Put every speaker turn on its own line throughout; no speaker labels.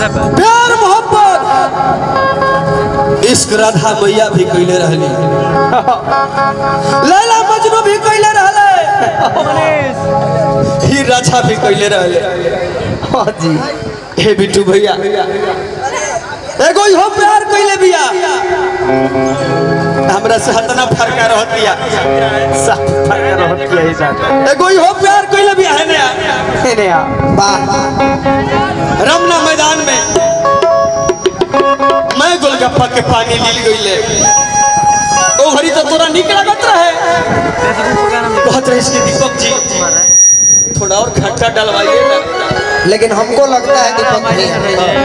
प्यार मोहब्बत इश्क राधा मैया भी कैले रहली लैला मजनू भी कैले रहले ही राजा भी कैले रहले
हाँ जी
हे बिट्टू भैया एगो इहो प्यार कैले बिया हमरा से हतना फरका रहतिया
साफ फर्क रहत किया ही साथ
एगो इहो प्यार कैले बिया है नया
ने वाह
रमना मैदान में मैं गोलगप्पा के पानी लील गईले ओ घड़ी तो तोरा निक लागत रहे कहत रहे इसके दीपक जी थोड़ा और खट्टा डलवाइए ना
लेकिन हमको लगता है दीपक भैया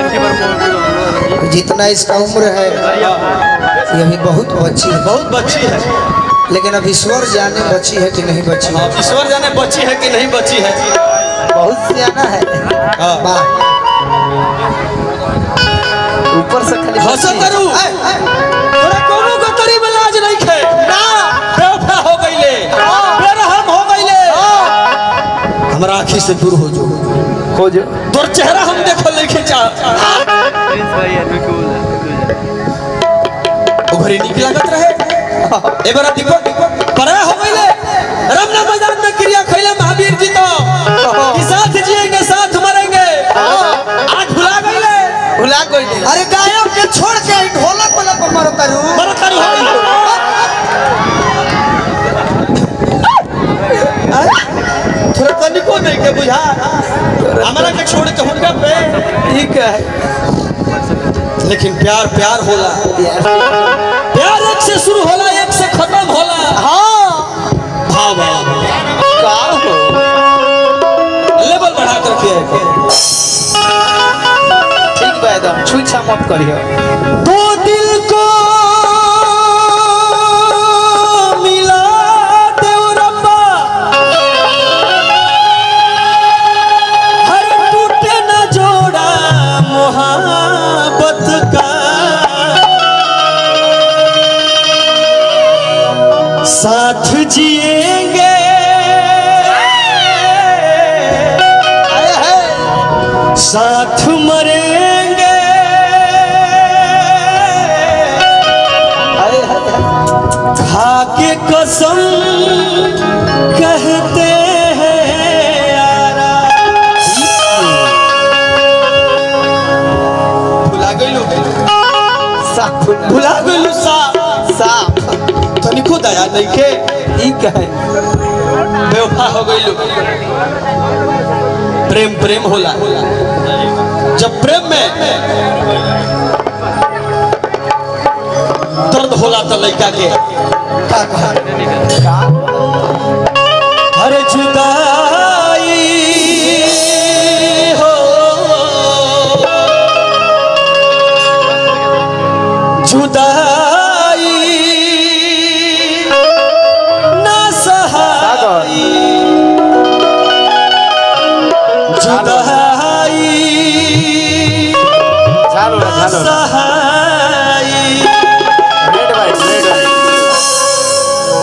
जितना इसका उम्र है ये अभी बहुत बच्ची है
बहुत बच्ची है
लेकिन अब ईश्वर जाने बच्ची है कि नहीं बच्ची है
अब ईश्वर जाने बच्ची है कि नहीं बच्ची है
बहुत सियाना है
हाँ।
वाह ऊपर से खाली
हंसो
बच्ची है।
करू तोरा कोनो गतरी में लाज नहीं खे ना बेवफा हो गईले बेरहम हो गईले हमरा आँखी से दूर हो जो
खोजो
तोर चेहरा हम देखल नहीं खींचा उभरी निक लागत रहे ए बार दीपक पराया हो गईले रमना मैदान में क्रिया खैले महावीर जी तो कि साथ जिएंगे साथ मरेंगे आज भुला गईले
भुला कोई नहीं अरे गायब के छोड़ के ढोलक वाला पर मारो करू
मरत करू हो थोड़ा तनिको नहीं के बुझा हमारा के छोड़ के हुनका पे
ठीक है
लेकिन प्यार प्यार होला प्यार एक से शुरू होला एक से खत्म होला
हाँ
हाँ वाह
का हो
लेवल बढ़ा कर के
ठीक बा एकदम छुछा मत करियो
दो दिल को मिला दे ओ रब्बा हर टूटे न जोड़ा मोहब्बत का साथ जिएंगे साथ मरेंगे
अरे अरे
खा के कसम कहते हैं यारा भुला गइलो
साफ
भुला गइलो सा
साफ
तनिको दया नहीं के
ठीक है
बेवफा हो गइलो प्रेम प्रेम होला जब प्रेम में दर्द होला तो लड़का के का कहा हर जुदाई हो जुदाई ना सहाई जुदाई
झालो ना
ना
झालो ना
सहाई
रेड वाइट रेड वाइट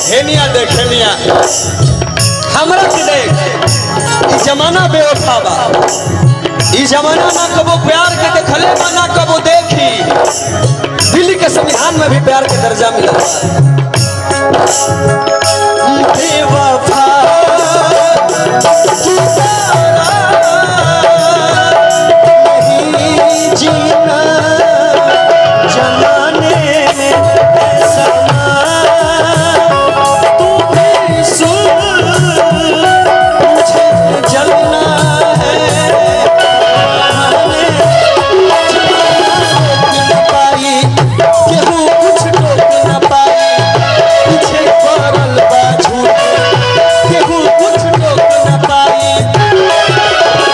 हेनिया देख हेनिया हमरा के देख ई जमाना बेवफा बा ई जमाना ना कबो प्यार के देखले बा ना कबो देखी दिल्ली के संविधान में भी प्यार के दर्जा मिला बेवफा नहीं जीना जमाने में समा तू भी सुन मुझे जलना है न पाई केहू कुछ टोक न पाई पीछे पड़ल बा झूठ केहू कुछ टोक न पाई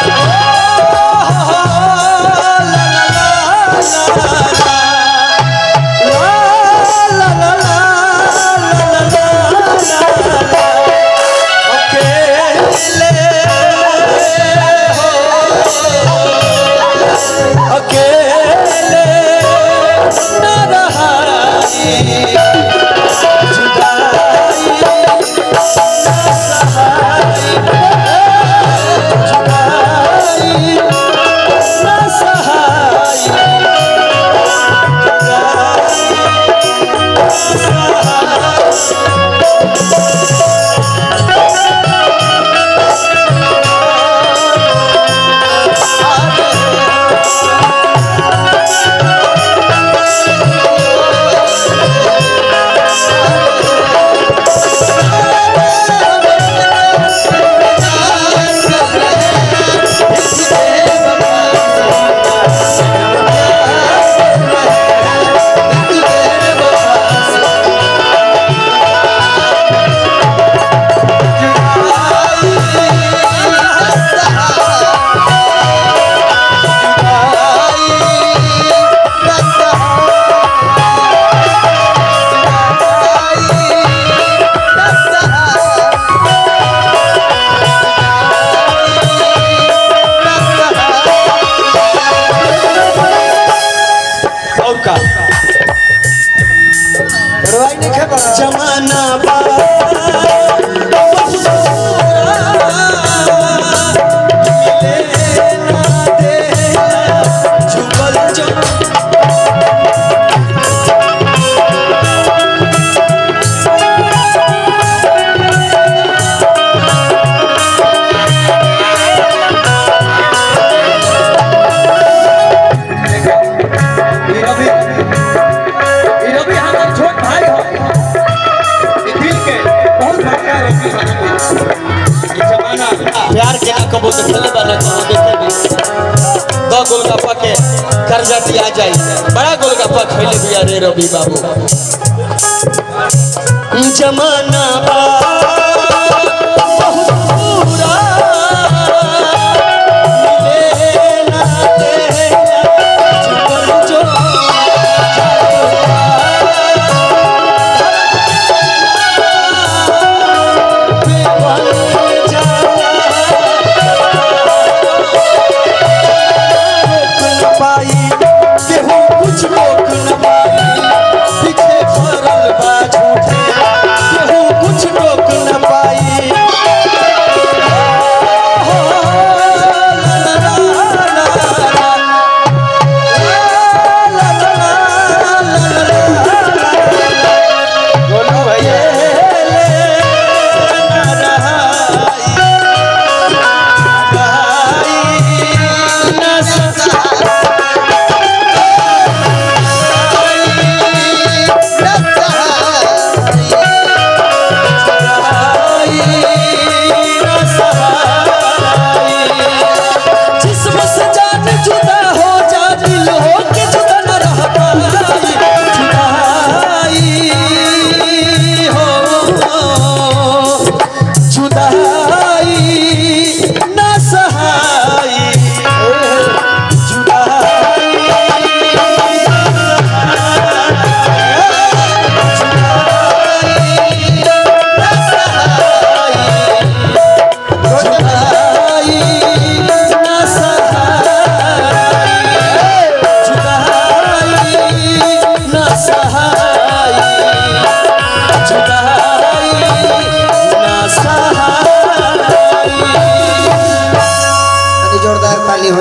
अकेले न रहाई जुदाई न सहाई जुदाई न सहाई और का
करवाई नहीं खे बड़ा
जमाना बा मिले ना देला झुकल जो
ई रवि ई रवि हमार छोट भाई हो ई दिल के बहुत बढ़िया रवि
ई जमाना प्यार के ना कबो देखले बा ना कबो देखे भी दो गोलगप्पा के कर्जा दिया जाई बड़ा गोलगप्पा खइले बिया रे रवि बाबू जमाना बा बहुत बुरा मिले ना देला झुकल जो पाई केहू कुछ रोक न पाई पीछे पड़ल बा झूठे केहू कुछ रोक न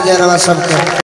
दीजिए रवा सबके